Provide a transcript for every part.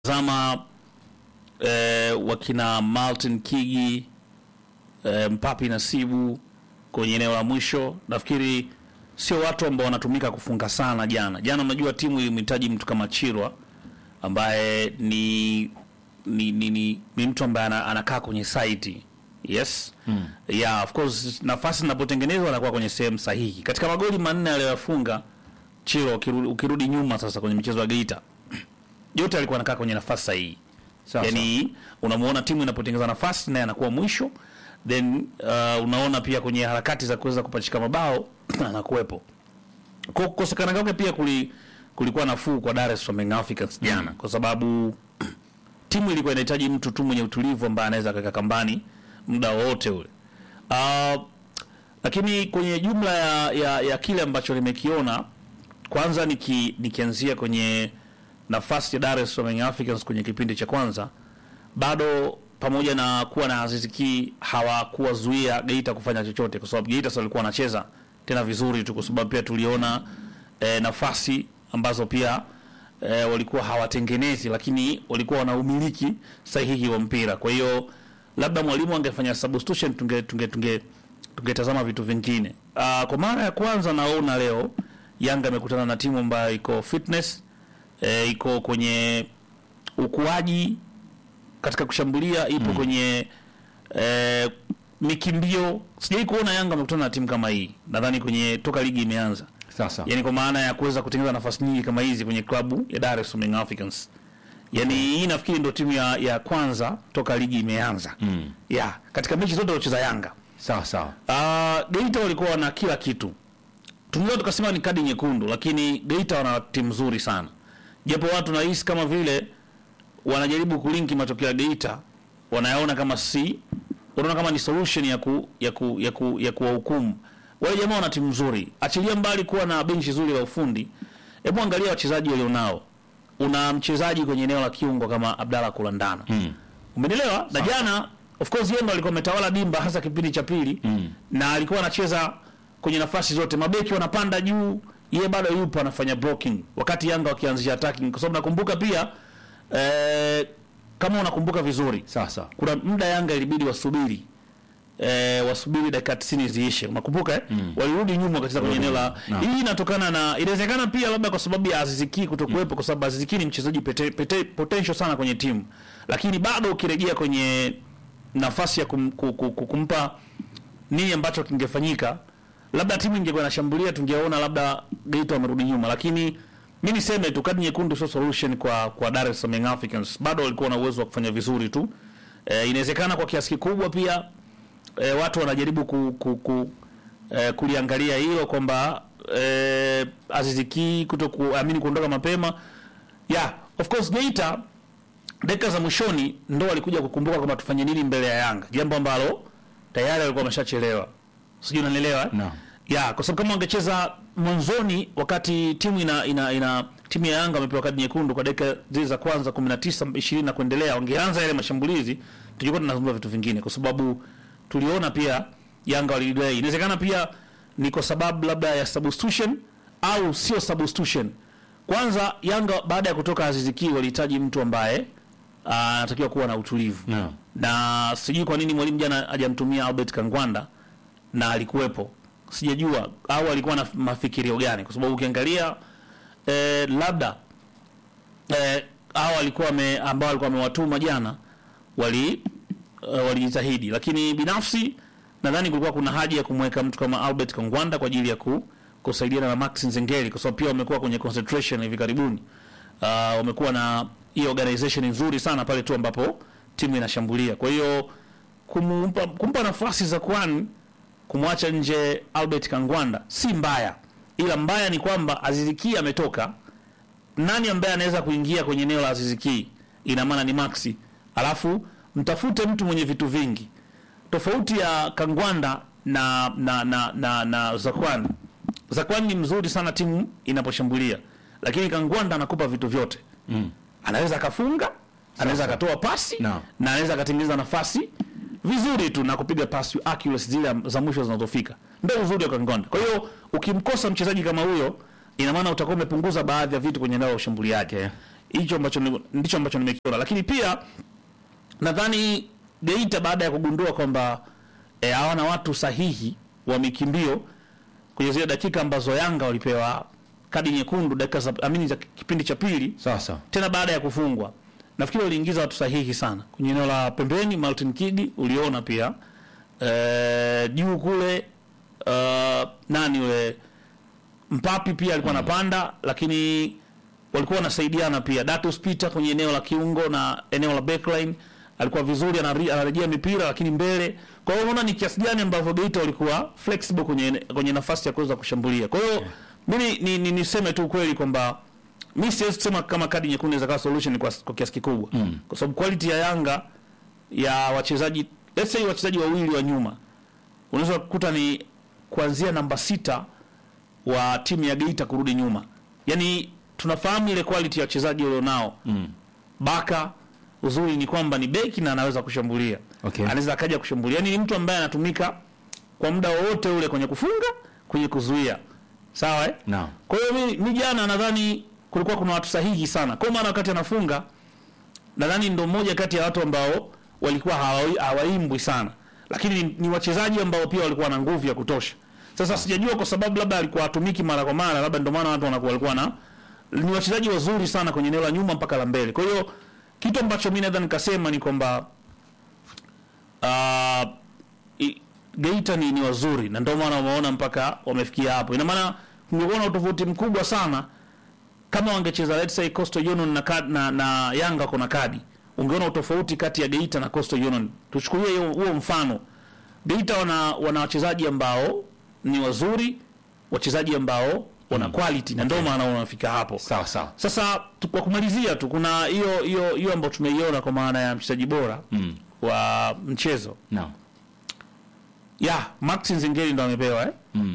Zama eh, wakina Martin Kigi eh, Mpapi Nasibu kwenye eneo la mwisho, nafikiri sio watu ambao wanatumika kufunga sana. Jana jana, unajua timu ilimhitaji mtu kama Chirwa ambaye ni ni, ni, ni, ni mtu ambaye ana- anakaa kwenye site yes mm. yeah, of course nafasi zinapotengenezwa anakuwa kwenye sehemu sahihi. Katika magoli manne aliyoyafunga Chirwa, ukirudi, ukirudi nyuma sasa kwenye michezo ya Geita yote alikuwa anakaa kwenye nafasi sahihi Sawa, yani unamuona timu inapotengeneza nafasi naye anakuwa mwisho then uh, unaona pia kwenye harakati za kuweza kupachika mabao anakuwepo Kwa kukosekana kwake pia kuli, kulikuwa nafuu kwa Dar es Salaam Young Africans jana kwa sababu timu ilikuwa inahitaji mtu tu mwenye utulivu ambaye anaweza kaka kambani muda wowote ule uh, lakini kwenye jumla ya, ya, ya kile ambacho nimekiona kwanza niki, nikianzia kwenye nafasi ya Dar es Salaam Young Africans kwenye kipindi cha kwanza bado pamoja na kuwa na Aziz Ki hawakuwazuia Geita kufanya chochote, kwa sababu Geita sasa walikuwa wanacheza tena vizuri tu, kwa sababu pia tuliona eh, nafasi ambazo pia eh, walikuwa hawatengenezi, lakini walikuwa wana umiliki sahihi wa mpira. Kwa hiyo labda mwalimu angefanya substitution, tunge tunge tunge tungetazama vitu vingine. Uh, kwa mara ya kwanza naona leo Yanga amekutana na timu ambayo iko fitness eh, iko kwenye ukuaji katika kushambulia ipo kwenye eh, mikimbio. Sijai kuona Yanga amekutana na timu kama hii, nadhani kwenye toka ligi imeanza, Sasa yani kwa maana ya kuweza kutengeneza nafasi nyingi kama hizi kwenye klabu ya Dar es Salaam Young Africans. Yani hii nafikiri ndio timu ya, ya kwanza toka ligi imeanza mm. ya katika mechi zote walicheza Yanga. sawa sawa, Uh, Geita walikuwa na kila kitu, tunaweza tukasema ni kadi nyekundu, lakini Geita wana timu nzuri sana, japo watu nahisi kama vile wanajaribu kulinki matokeo ya Geita, wanayaona kama si unaona kama ni solution ya ku, ya ku, ya ku, ya kuwahukumu wale jamaa. Wana timu nzuri, achilia mbali kuwa na benchi zuri la ufundi. Hebu angalia wachezaji walionao. Una mchezaji kwenye eneo la kiungo kama Abdalla Kulandana mm. Umenielewa? Na jana of course Yanga alikuwa ametawala dimba hasa kipindi cha pili mm. na alikuwa anacheza kwenye nafasi zote, mabeki wanapanda juu, yeye bado yupo anafanya blocking, wakati Yanga wakianzisha attacking, kwa sababu nakumbuka pia eh, kama unakumbuka vizuri sawa sawa, kuna muda Yanga ilibidi wasubiri eh, wasubiri dakika 90 ziishe, unakumbuka eh? Walirudi nyuma wakacheza kwenye eneo la Naam. hii. Inatokana na inawezekana pia labda kwa sababu ya Aziz Ki kutokuwepo, kwa sababu Aziz Ki ni mchezaji pete, pete, potential sana kwenye timu, lakini bado ukirejea kwenye nafasi ya kum, ku, ku, ku, kumpa nini ambacho kingefanyika, labda timu ingekuwa inashambulia, tungeona labda Geita wamerudi nyuma, lakini mi niseme tu kadi nyekundu sio solution kwa kwa Dar es Salaam Young Africans. Bado walikuwa na uwezo wa kufanya vizuri tu. E, inawezekana kwa kiasi kikubwa pia e, watu wanajaribu ku, ku, ku, e, kuliangalia hilo kwamba e, Aziz Ki kuto kuamini kuondoka mapema. Yeah, of course Geita dakika za mwishoni ndo walikuja kukumbuka kwamba tufanye nini mbele ya Yanga, jambo ambalo tayari walikuwa wameshachelewa. Sijui unanielewa eh? Naam. ya kwa sababu kama wangecheza mwanzoni wakati timu ina, ina, ina timu ya Yanga wamepewa kadi nyekundu kwa dakika zile za kwanza 19 20 na kuendelea, wangeanza yale mashambulizi, tungekuwa tunazungumza vitu vingine, kwa sababu tuliona pia Yanga walidelay. Inawezekana pia ni kwa sababu labda ya substitution au sio substitution. Kwanza Yanga baada ya kutoka Aziz Ki walihitaji mtu ambaye ah, anatakiwa kuwa na utulivu Naam. na sijui kwa nini mwalimu jana hajamtumia Albert Kangwanda na alikuwepo, sijajua au alikuwa na mafikirio gani, kwa sababu ukiangalia eh, labda eh, au alikuwa ame, ambao alikuwa amewatuma jana wali eh, walijitahidi, lakini binafsi nadhani kulikuwa kuna haja ya kumweka mtu kama Albert Kangwanda kwa ajili ya ku, kusaidiana na Max Nzengeli, kwa sababu pia wamekuwa kwenye concentration hivi karibuni. Uh, wamekuwa na hii organization nzuri sana pale tu ambapo timu inashambulia. Kwa hiyo kumpa, kumpa nafasi za kwani kumwacha nje Albert Kangwanda si mbaya, ila mbaya ni kwamba Aziz Ki ametoka. Nani ambaye anaweza kuingia kwenye eneo la Aziz Ki? Ina maana ni Maxi, alafu mtafute mtu mwenye vitu vingi tofauti ya Kangwanda na na na na, na Zakwan. Zakwan ni mzuri sana timu inaposhambulia, lakini Kangwanda anakupa vitu vyote mm. Anaweza akafunga, anaweza akatoa pasi Naam. na anaweza akatengeneza nafasi vizuri tu na kupiga pasi accuracy zile za mwisho zinazofika. Ndio uzuri wa Kangwanda. Kwa hiyo ukimkosa mchezaji kama huyo, ina maana utakuwa umepunguza baadhi ya vitu kwenye eneo la ushambuliaji. Okay. hicho ambacho ni- ndicho ambacho nimekiona, lakini pia nadhani Geita baada ya kugundua kwamba eh, hawana watu sahihi wa mikimbio kwenye zile dakika ambazo Yanga walipewa kadi nyekundu dakika za amini za kipindi cha pili Sawa sawa. tena baada ya kufungwa nafikiri waliingiza watu sahihi sana kwenye eneo la pembeni. Martin Kigi uliona pia eh, juu kule uh, nani yule Mpapi pia alikuwa anapanda, lakini walikuwa wanasaidiana pia. Datus Peter kwenye eneo la kiungo na eneo la backline alikuwa vizuri, anari- anarejea mipira lakini mbele. Kwa hiyo unaona ni kiasi gani ambavyo Geita walikuwa flexible kwenye kwenye nafasi ya kuweza kushambulia. Kwa hiyo mimi ni, ni, niseme tu kweli kwamba mi siwezi kusema kama kadi nyekundu inaweza kuwa solution kwa, kwa kiasi kikubwa mm. kwa sababu quality ya Yanga ya wachezaji let's say wachezaji wawili wa nyuma unaweza kukuta ni kuanzia namba sita wa timu ya Geita kurudi nyuma. Yaani tunafahamu ile quality ya wachezaji walionao. Mm. Baka uzuri ni kwamba ni beki na anaweza kushambulia. Okay. Anaweza akaja kushambulia. Yaani ni mtu ambaye anatumika kwa muda wowote ule kwenye kufunga, kwenye kuzuia. Sawa eh? Naam. Kwa hiyo mi, mi jana nadhani kulikuwa kuna watu sahihi sana. Kwa maana wakati anafunga nadhani ndo mmoja kati ya watu ambao walikuwa hawa- hawaimbwi sana, lakini ni, ni wachezaji ambao pia walikuwa na nguvu ya kutosha. Sasa sijajua kwa sababu labda alikuwa atumiki mara kwa mara, labda ndio maana watu wanakuwa walikuwa na ni wachezaji wazuri sana kwenye eneo la nyuma mpaka la mbele. Kwa hiyo kitu ambacho mimi nadhani nikasema ni kwamba uh, i- Geita ni, ni wazuri na ndio maana wameona mpaka wamefikia hapo. Ina maana kungekuwa na utofauti mkubwa sana kama wangecheza let's say Coastal Union na, kad, na, na Yanga kuna kadi, ungeona utofauti kati ya Geita na Coastal Union. Tuchukulie hiyo- huo mfano. Geita wana wana wachezaji ambao ni wazuri, wachezaji ambao wana quality na ndio maana wanafika hapo. Sawa sawa. Sasa tu- kwa kumalizia tu kuna hiyo hiyo hiyo ambayo tumeiona kwa maana ya mchezaji bora Mm. wa mchezo Naam. ya Max Nzingeli ndo amepewa eh? Mm.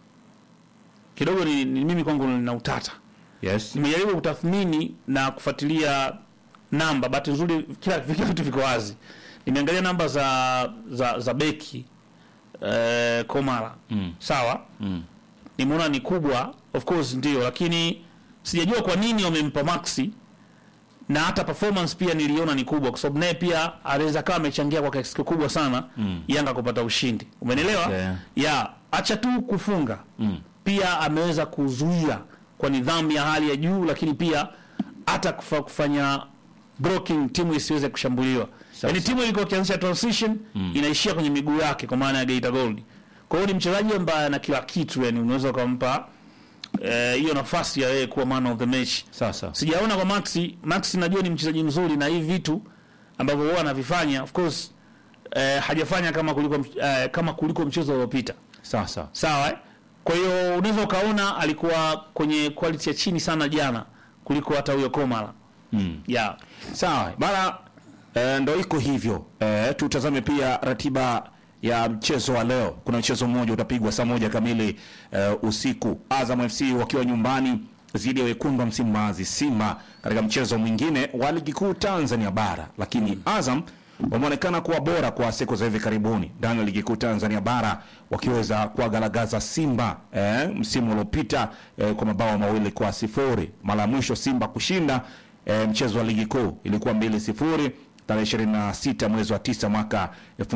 Kidogo ni, ni mimi kwangu nina utata. Yes. Nimejaribu kutathmini na kufuatilia namba, bahati nzuri kila kila vitu viko wazi. Nimeangalia namba za za, za beki eh, Komara Mm. sawa, Mm. nimeona ni kubwa, of course ndio, lakini sijajua kwa nini wamempa Maxi na hata performance pia niliona ni kubwa, kwa sababu naye pia anaweza kama amechangia kwa kiasi kikubwa sana Mm. Yanga kupata ushindi. Umenielewa? Okay. Ya, acha tu kufunga Mm. pia ameweza kuzuia kwa nidhamu ya hali ya juu, lakini pia hata kufa, kufanya blocking timu isiweze kushambuliwa. Sasa. Yaani timu ilikuwa ikianzisha transition inaishia kwenye miguu yake, kwa maana ya Geita Gold. Kwa hiyo ni mchezaji ambaye ana kila kitu, yani unaweza ukampa eh, hiyo nafasi ya yeye kuwa man of the match. Sawa sawa. Sijaona kwa Maxi. Maxi najua ni mchezaji mzuri na hivi vitu ambavyo huwa anavifanya of course eh, hajafanya kama kuliko mch- eh, kama kuliko mchezo uliopita Sawa sawa. sawa eh? kwa hiyo unaweza ukaona alikuwa kwenye quality ya chini sana jana kuliko hata huyo Komala Mm. yeah. Sawa bana, e, ndo iko hivyo. E, tutazame pia ratiba ya mchezo wa leo. Kuna mchezo mmoja utapigwa saa moja kamili e, usiku, Azam FC wakiwa nyumbani dhidi ya wekundu wa Msimbazi Simba, katika mchezo mwingine wa ligi kuu Tanzania bara, lakini Azam wameonekana kuwa bora kwa siku za hivi karibuni ndani ya ligi kuu Tanzania bara wakiweza kuwagalagaza Simba eh, msimu uliopita eh, kwa mabao mawili kwa sifuri. Mara ya mwisho Simba kushinda eh, mchezo wa ligi kuu ilikuwa mbili sifuri tarehe 26 mwezi wa tisa mwaka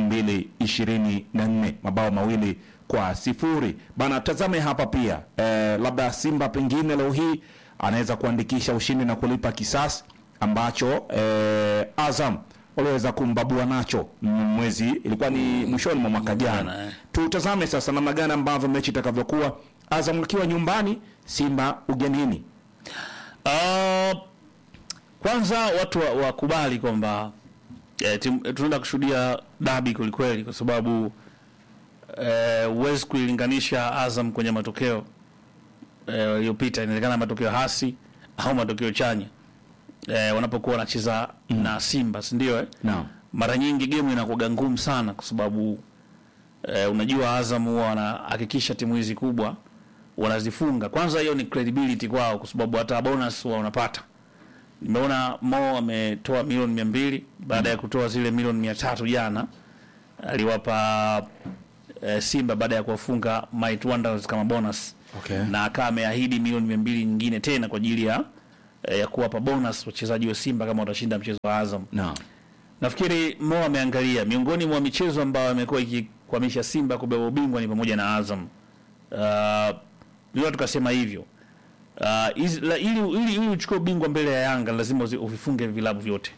2024 mabao mawili kwa sifuri bana. Tazame hapa pia eh, labda Simba pengine leo hii anaweza kuandikisha ushindi na kulipa kisasi ambacho eh, Azam waliweza kumbabua nacho mm, mwezi ilikuwa ni mwishoni mwa mwaka jana. Jana, eh. Tutazame sasa namna gani ambavyo mechi itakavyokuwa, Azam akiwa nyumbani, Simba ugenini. Uh, kwanza watu wa- wakubali kwamba eh, timu- eh, tunaenda kushuhudia dabi kwelikweli, kwa sababu eh, huwezi kuilinganisha Azam kwenye matokeo eh, yaliyopita. Inawezekana matokeo hasi au matokeo chanya eh, wanapokuwa wanacheza na Simba, si ndio? Eh? Naam. mara nyingi game inakuwa ngumu sana kwa sababu eh, unajua Azam huwa wanahakikisha timu hizi kubwa wanazifunga. Kwanza hiyo ni credibility kwao, kwa sababu hata bonus huwa wanapata. Nimeona Mo ametoa milioni mia mbili baada ya kutoa zile milioni mia tatu jana, aliwapa eh, Simba baada ya kuwafunga Might Wonders kama bonus Okay. na akawa ameahidi milioni mia mbili nyingine tena kwa ajili ya eh, ya kuwapa bonus wachezaji wa Simba kama watashinda mchezo wa Azam. Naam. Nafikiri Mo ameangalia miongoni mwa michezo ambayo imekuwa ikikwamisha Simba kubeba ubingwa ni pamoja na Azam. Uh, ndio tukasema hivyo. Uh, hizi- la- ili, ili, ili uchukue ubingwa mbele ya Yanga lazima uzi- uvifunge vilabu vyote.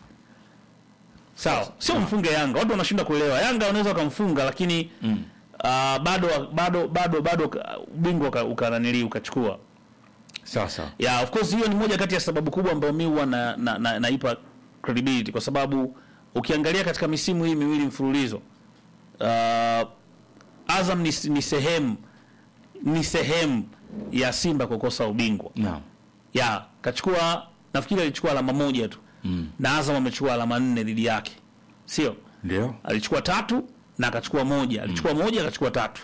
Sawa, sio mfunge Yanga. Watu wanashinda kuelewa. Yanga wanaweza wakamfunga lakini mm. uh, bado bado bado bado ka- ubingwa uka- ukananili ukachukua. Sawa sawa. Yeah, of course hiyo ni moja kati ya sababu kubwa ambayo mimi huwa na, na, na, naipa credibility kwa sababu ukiangalia katika misimu hii miwili mfululizo uh, Azam ni, ni sehemu ni sehemu ya Simba kukosa ubingwa. Naam. Ya, kachukua nafikiri alichukua alama moja tu. Mm. Na Azam amechukua alama nne dhidi yake. Sio? Ndio. alichukua tatu na akachukua moja alichukua moja akachukua tatu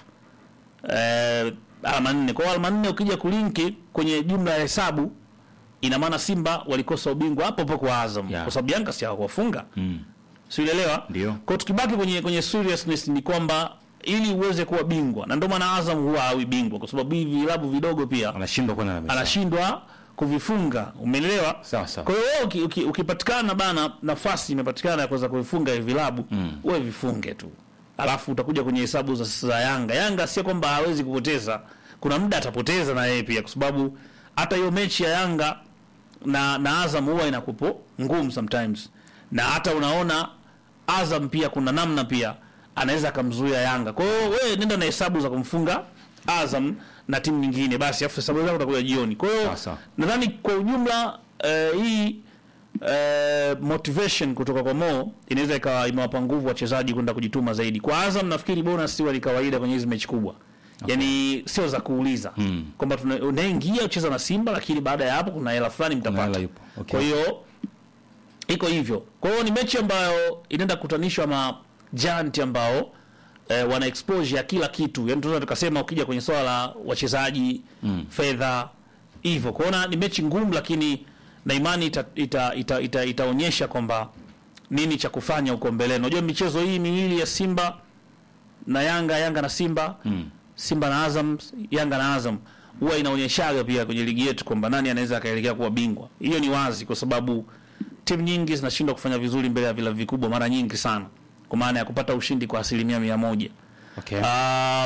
eh, alama nne kwa hiyo alama nne ukija kulinki kwenye jumla ya hesabu ina maana Simba walikosa ubingwa hapo hapo kwa Azam Yeah. kwa sababu Yanga si hawakuwafunga Mm. siuelewa Ndio. kwa hiyo tukibaki kwenye kwenye seriousness ni kwamba ili uweze kuwa bingwa na ndio maana Azam huwa hawi bingwa kwa sababu hivi vilabu vidogo pia Anashindwa kwenda na mechi. anashindwa kuvifunga umeelewa Sawa sawa. kwa hiyo wewe uki, uki, ukipatikana bana nafasi imepatikana ya kuweza kuvifunga hivi vilabu mm. wewe vifunge tu alafu utakuja kwenye hesabu za, za Yanga Yanga sio kwamba hawezi kupoteza kuna muda atapoteza na yeye pia kwa sababu hata hiyo mechi ya Yanga na na Azam huwa inakupo ngumu sometimes na hata unaona Azam pia kuna namna pia anaweza akamzuia Yanga. Kwa hiyo wewe nenda na hesabu za kumfunga Azam na timu nyingine basi, afu hesabu zako utakuja jioni. Kwa hiyo Sawa, sawa. nadhani kwa ujumla eh, hii eh, motivation kutoka kwa Mo inaweza ikawa imewapa nguvu wachezaji kwenda kujituma zaidi. Kwa Azam nafikiri bonus huwa ni kawaida kwenye hizi mechi kubwa. Yaani sio za kuuliza Mm. kwamba tuna- unaingia ucheza na Simba, lakini baada ya hapo kuna hela fulani mtapata. hela ipo. Okay. Kwa hiyo iko hivyo. Kwa hiyo ni mechi ambayo inaenda kukutanishwa na giant ambao eh, wana exposure ya kila kitu. Yaani tunaweza tukasema ukija kwenye swala la wachezaji, fedha hivyo. Kwa hiyo ni mechi ngumu lakini na imani ita, ita, ita, ita, itaonyesha kwamba nini cha kufanya huko mbele. Unajua michezo hii miwili ya Simba na Yanga, Yanga na Simba, Simba na Azam, Yanga na Azam huwa inaonyeshaga pia kwenye ligi yetu kwamba nani anaweza akaelekea kuwa bingwa. Hiyo ni wazi kwa sababu timu nyingi zinashindwa kufanya vizuri mbele ya vilabu vikubwa mara nyingi sana, kwa maana ya kupata ushindi kwa asilimia mia moja. Okay. Ah,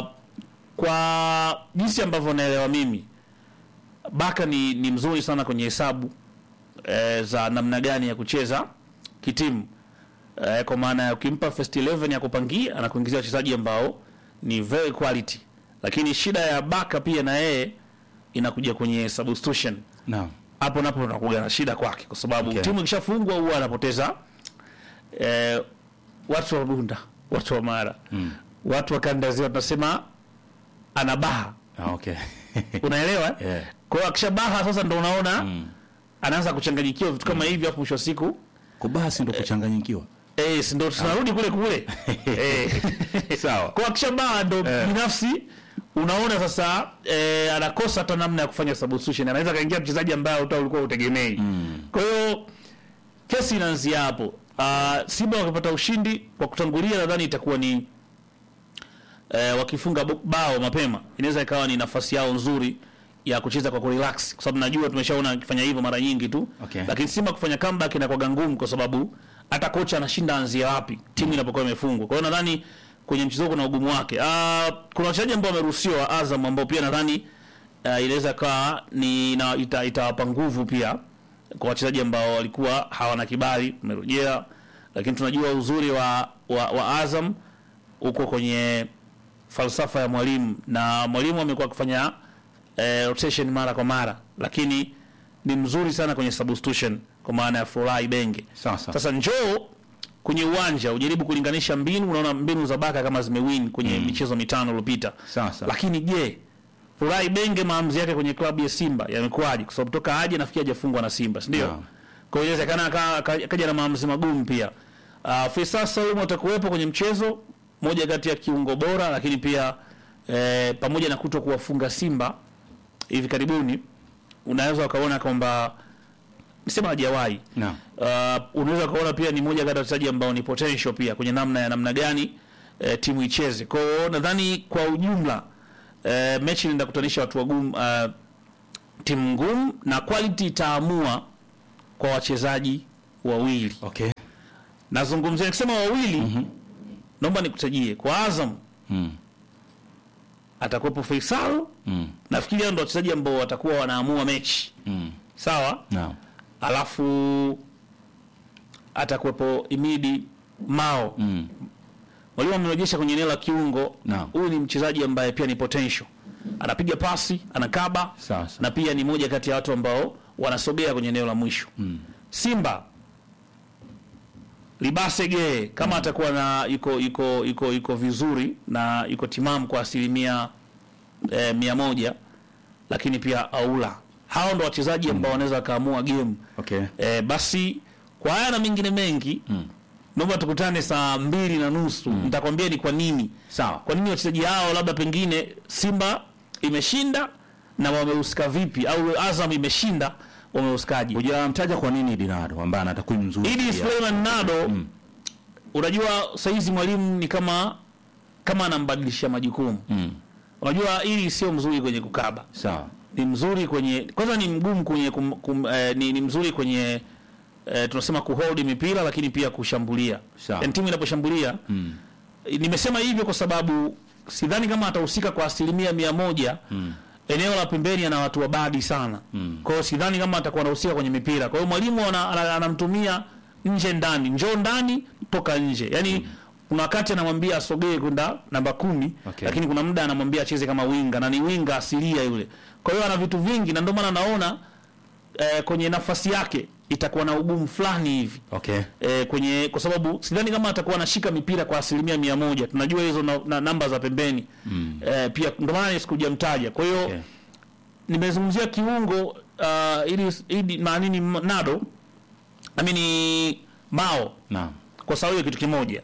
kwa jinsi ambavyo naelewa mimi Baka ni, ni mzuri sana kwenye hesabu eh, za namna gani ya kucheza kitimu eh, kwa maana ya ukimpa first 11 ya kupangia anakuingizia wachezaji ambao ni very quality, lakini shida ya Baka pia na yeye inakuja kwenye substitution Naam. hapo napo unakuja na shida kwake kwa sababu Okay. timu ikishafungwa huwa anapoteza eh, watu wa Bunda, watu wa Mara mm. watu wa kanda ziwa tunasema anabaha, Ah, okay. unaelewa eh? Yeah. Kwa hiyo akishabaha sasa ndo unaona anaanza kuchanganyikiwa vitu kama hivi, afu mwisho wa siku Kubasi ndo kuchanganyikiwa. eh, si ndo tunarudi kule kule eh. Sawa. kwa akishabaha ndo binafsi unaona sasa eh, anakosa hata namna ya kufanya substitution, anaweza kaingia mchezaji ambaye hata ulikuwa utegemei. Kwa hiyo kesi inaanzia hapo. Uh, Simba wakipata ushindi kwa kutangulia, nadhani itakuwa ni eh, wakifunga bo- bao mapema, inaweza ikawa ni nafasi yao nzuri ya kucheza kwa kurelax, kwa sababu najua tumeshaona akifanya hivyo mara nyingi tu Okay. lakini Simba kufanya comeback inakuwa ngumu, kwa sababu hata kocha anashinda anzia wapi timu inapokuwa imefungwa. Kwa hiyo nadhani kwenye mchezo kuna ugumu wake. Uh, kuna wachezaji ambao wameruhusiwa Azam ambao pia nadhani uh, inaweza kaa ni ina, ita, itawapa nguvu pia kwa wachezaji ambao walikuwa hawana kibali wamerejea, lakini tunajua uzuri wa, wa, wa Azam uko kwenye falsafa ya mwalimu na mwalimu amekuwa akifanya eh, rotation mara kwa mara, lakini ni mzuri sana kwenye substitution kwa maana ya Florai Benge. Sawa sawa. Sasa njoo kwenye uwanja ujaribu kulinganisha mbinu, unaona mbinu za Baka kama zimewin kwenye michezo mitano iliyopita. Sawa sawa. Lakini je, Florai Benge maamuzi yake kwenye klabu ya Simba yamekuwaje? Kwa sababu toka aje nafikiri hajafungwa na Simba, si ndio? Naam. Kwa hiyo inawezekana aka- aka- akaja na maamuzi magumu pia. Uh, Faisal Salum atakuwepo kwenye mchezo, moja kati ya kiungo bora, lakini pia eh, pamoja na kuto kuwafunga Simba hivi karibuni, unaweza ukaona kwamba nisema hajawahi Naam. uh, unaweza ukaona pia ni moja kati ya wachezaji ambao ni potential pia kwenye namna ya namna gani eh, timu icheze. Kwa hiyo nadhani kwa ujumla eh, mechi inaenda kutanisha watu wagumu uh, timu ngumu na quality itaamua kwa wachezaji wawili. Okay. Nazungumzia nikisema wawili, naomba nikutajie kwa Azam Mm. atakuwepo Faisal. Mm. Nafikiri hao ndio wachezaji ambao watakuwa wanaamua mechi, Mm. sawa. Naam. Alafu atakuwepo Imidi Mao Mm. mwalimu amerejesha kwenye eneo la kiungo. Naam. Huyu ni mchezaji ambaye pia ni potential, anapiga pasi, anakaba Sawa, sawa. na pia ni moja kati ya watu ambao wanasogea kwenye eneo la mwisho. Simba Libasege kama atakuwa na yuko yuko yuko yuko vizuri na yuko timamu kwa asilimia eh, mia moja, lakini pia Aula, hao ndo wachezaji ambao wanaweza wakaamua game Okay. eh, basi kwa haya na mengine mengi Mm. naomba tukutane saa mbili na nusu nitakwambia ni kwa nini Sawa. kwa nini wachezaji hao labda pengine Simba imeshinda na wamehusika vipi, au Azam imeshinda wamehusikaje? Hujamtaja kwa nini Dinado ambaye ana takwimu nzuri. Idi pia. Suleiman Nado, unajua saizi mwalimu ni kama kama anambadilishia majukumu. Mm. Unajua ili sio mzuri kwenye kukaba, Sawa. ni mzuri kwenye kwanza, ni mgumu kwenye kum, kum, eh, ni, ni mzuri kwenye eh, tunasema kuhold mipira, lakini pia kushambulia. Sawa. Yani timu inaposhambulia Mm. nimesema hivyo kwa sababu sidhani kama atahusika kwa asilimia mia moja eneo la pembeni ana watu wabadi sana kwa hiyo sidhani kama atakuwa anahusika kwenye mipira kwa hiyo mwalimu ana- ana- anamtumia nje ndani njoo ndani toka nje yani kuna wakati anamwambia asogee kwenda namba kumi Okay. lakini kuna muda anamwambia acheze kama winga na ni winga asilia yule kwa hiyo ana vitu vingi na ndio maana naona eh, kwenye nafasi yake itakuwa na ugumu fulani hivi Okay. eh, kwenye kwa sababu sidhani kama atakuwa anashika mipira kwa asilimia mia moja. Tunajua hizo na, na namba za pembeni mm. eh, pia ndio maana sikujamtaja. Kwa hiyo Okay. nimezungumzia kiungo uh, ili ili maanini Nado amini Mao Naam. kwa sababu ya kitu kimoja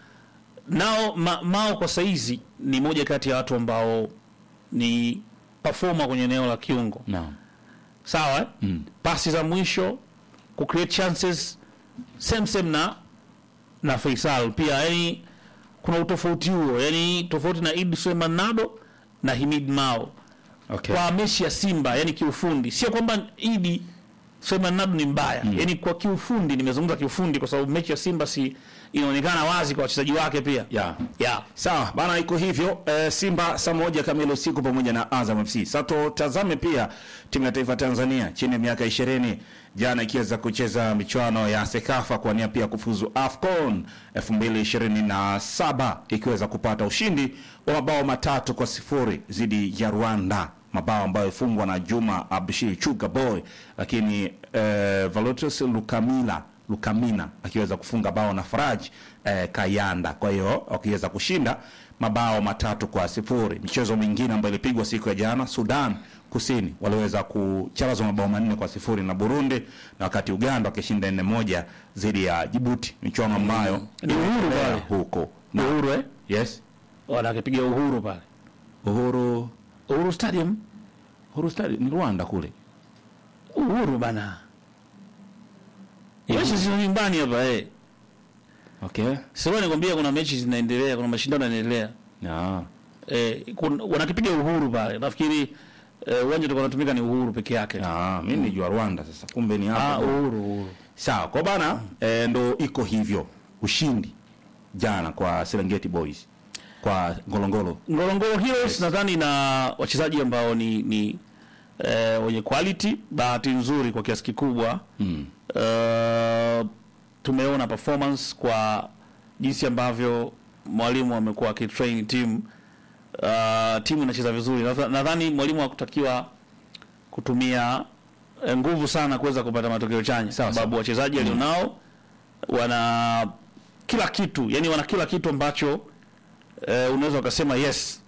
nao ma, Mao kwa saizi ni moja kati ya watu ambao ni performer kwenye eneo la kiungo Naam. sawa eh? Mm. pasi za mwisho ku create chances same same na na Faisal pia yani kuna utofauti huo yani tofauti na Idi Suleiman Nado na Himid Mao Okay. kwa mechi ya Simba yani kiufundi sio kwamba Idi Suleiman Nado ni mbaya yani kwa kiufundi nimezungumza kiufundi kwa sababu mechi ya Simba si inaonekana wazi kwa wachezaji wake pia Yeah. yeah. Sawa bana, iko hivyo eh, Simba saa moja kamili usiku pamoja na Azam FC. Sasa tutazame pia timu ya taifa Tanzania chini ya miaka ishirini jana ikiweza kucheza michuano ya Sekafa kwa nia pia kufuzu AFCON 2027 ikiweza kupata ushindi wa mabao matatu kwa sifuri dhidi ya Rwanda, mabao ambayo ifungwa na Juma Abshir Chuga Boy, lakini eh, Valutus Lukamila Lukamina akiweza kufunga bao na Faraj eh, Kayanda. Kwa hiyo wakiweza kushinda mabao matatu kwa sifuri. Michezo mingine ambayo ilipigwa siku ya jana, Sudan Kusini waliweza kucharazwa mabao manne kwa sifuri na Burundi, na wakati Uganda wakishinda nne moja dhidi ya Jibuti, michuano ambayo Ni uhuru inaendelea pale. huko Ni na, Uhuru eh yes wanakipiga Uhuru pale Uhuru Uhuru Stadium Uhuru Stadium ni Rwanda kule. Uhuru bana mechi zina nyumbani hapa eh Okay. sasa nikwambia kuna mechi zinaendelea kuna mashindano yanaendelea Ah. eh kun- wanakipiga Uhuru pale nafikiri eh, uwanja utakuwa unatumika ni Uhuru peke yake Ah, mimi nijua Rwanda sasa. Kumbe ni ah hapo. Uhuru Uhuru Sawa, kwa bana e, ndo iko hivyo. Ushindi jana kwa Serengeti Boys kwa Ngolongolo. Ngorongoro Heroes nadhani na wachezaji ambao ni ni eh, wenye quality, bahati nzuri kwa kiasi kikubwa Mm. eh, tumeona performance kwa jinsi ambavyo mwalimu amekuwa akitrain timu uh, timu inacheza vizuri. Nadha- Nadhani mwalimu hakutakiwa kutumia eh, nguvu sana kuweza kupata matokeo chanya, Sawa, sababu wachezaji alionao wana kila kitu, yani wana kila kitu ambacho eh, unaweza ukasema yes